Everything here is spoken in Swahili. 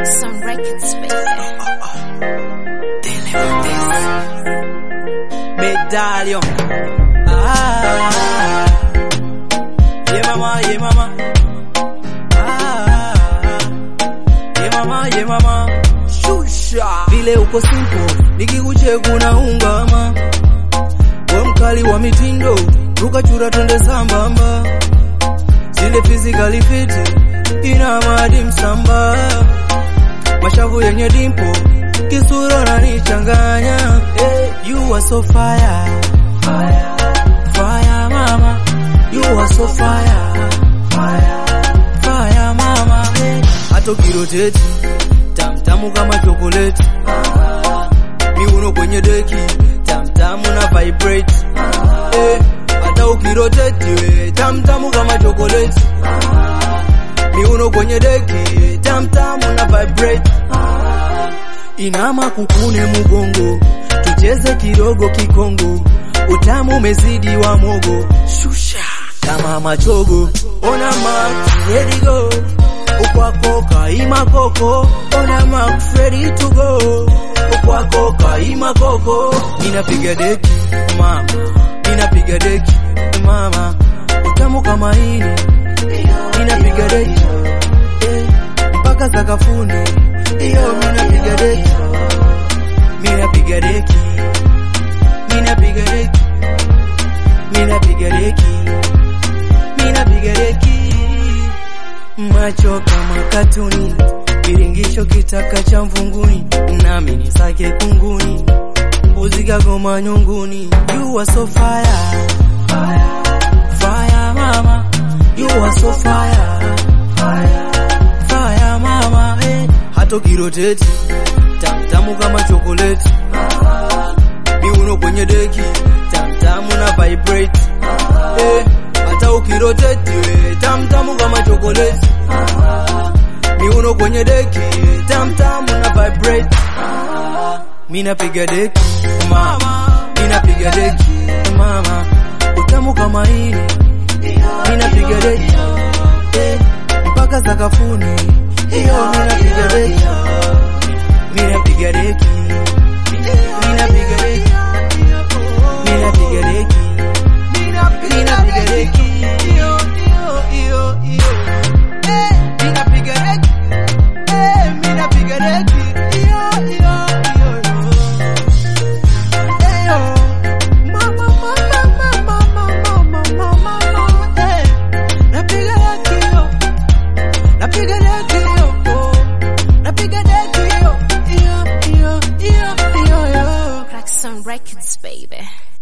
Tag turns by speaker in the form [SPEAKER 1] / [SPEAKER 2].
[SPEAKER 1] Some records, baby.
[SPEAKER 2] Medallion. Ah, yeah mama, yeah mama. Ah, yeah mama, yeah mama. Shusha. Vile uko simple, nikikuchekuna ungama. We mkali wa mitindo, ruka chura twende sambamba. Zile physically fit, ina madi msamba. Mashavu yenye dimpo, kisura nanichanganya. Hey, you are so fire, fire, fire mama. You are so fire, fire, fire mama. Hey, hata ukiroteti tamtamu kama chokoleti, miuno kwenye deki tamtamu na vibrate. Hey, hata ukiroteti we tamtamu kama chokoleti, miuno kwenye deki tamtamu na vibrate. Inama kukune mugongo, tucheze kidogo kikongo, utamu umezidi wa mogo, shusha kama machogo, ona max ready go, ukwako kaima koko, ona max ready to go, ukwako kaima koko, ninapiga deki mama, ninapiga deki mama, utamu kama hili, ninapiga deki eh, mpaka sakafuni iyo minapiga deki minapiga deki minapiga deki minapiga deki minapiga deki macho kama katuni kiringisho kitaka cha mvunguni nami nisake kunguni mbuzi kagoma nyunguni you are so fire fire fire mama you are so fire fire fire mama eh. hata ukiroteti tamtamu kama chokoleti miuno kwenye deki tamtamu na vibrate eh. hata ukiroteti we tamtamu kama chokoleti miuno kwenye deki tamtamu na vibrate minapiga deki mama minapiga deki mama utamu kama hili minapiga deki eh, mpaka sakafuni iyo minapiga deki minapiga deki minapiga deki minapiga deki minapiga deki iyo iyo iyo iyo eh minapiga deki eh minapiga deki iyo iyo iyo iyo mama mama mama mama mama mama eh napiga deki iyo napiga deki iyo oh napiga deki iyo iyo iyo iyo iyo iyo
[SPEAKER 1] Crack some records, baby.